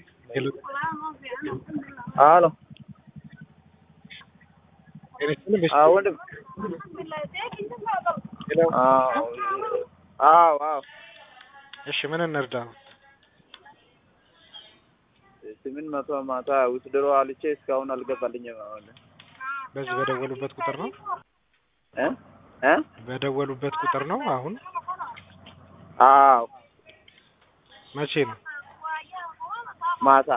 Hello. Halo. Eres tú el Ah, ወንድም Hello. አዎ አዎ አዎ እሺ ምን እንርዳ? ስምንት መቶ ማታ ውስድሮ አልቼ እስካሁን አልገባልኝም። አሁን በዚህ በደወሉበት ቁጥር ነው እ እ በደወሉበት ቁጥር ነው አሁን አዎ መቼ ነው? ማታ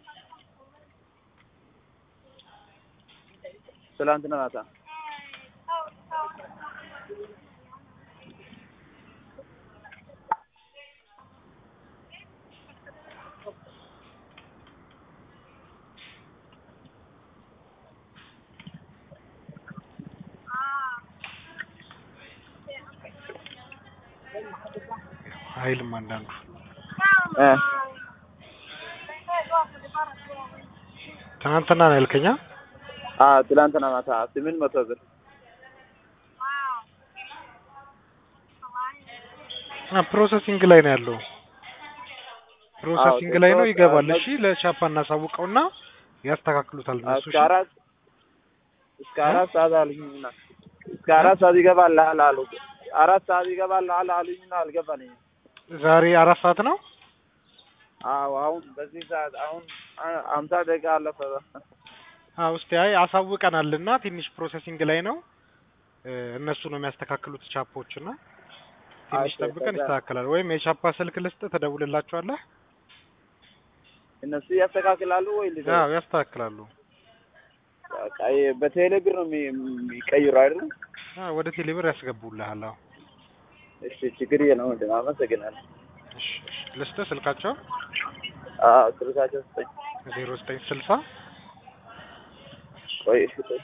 ትላንትና ማታ አይልም አንዳንዱ እ ትናንትና ነው ያልከኛ? አዎ ትላንትና ማታ ስምንት መቶ ብር አ ፕሮሰሲንግ ላይ ነው ያለው። ፕሮሰሲንግ ላይ ነው ይገባል። እሺ ለቻፓ እናሳውቀውና ያስተካክሉታል እነሱ። እስከ አራት እስከ አራት ሰዓት አሉኝና እስከ አራት ሰዓት ይገባልሃል አሉ። አራት ሰዓት ይገባልሃል አሉኝና አልገባልኝም። ዛሬ አራት ሰዓት ነው። አዎ አሁን በዚህ ሰዓት አሁን አ- አምሳ ደቂቃ አለፈ። አዎ እስቲ አይ አሳውቀናልና ትንሽ ፕሮሰሲንግ ላይ ነው እ እነሱ ነው የሚያስተካክሉት ቻፖች እና ትንሽ አይ፣ ጠብቀን ከዛ- ይስተካከላል። ወይም የቻፓ ስልክ ልስጥ ትደውልላቸዋለህ። እነሱ ያስተካክላሉ ወይ ልጅ አዎ ያስተካክላሉ። በቃ ይ- በቴሌ ብር ነው የሚ- የሚቀይሩ አይደል? አዎ ወደ ቴሌብር ያስገቡልሃል። አዎ እሺ ችግር የለም ወንድም አመሰግናለሁ። እሺ እሺ ልስጥ ስልካቸው አዎ ስልካቸው ስጠኝ። ዜሮ ዘጠኝ ስልሳ ቆይ እሺ ቆይ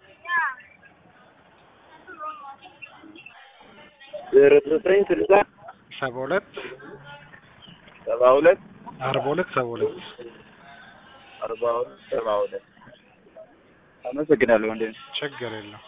ዜሮ ዘጠኝ ስልሳ ሰባ ሁለት ሰባ ሁለት አርባ ሁለት ሰባ ሁለት አርባ ሁለት ሰባ ሁለት አመሰግናለሁ ወንድም። ችግር የለም።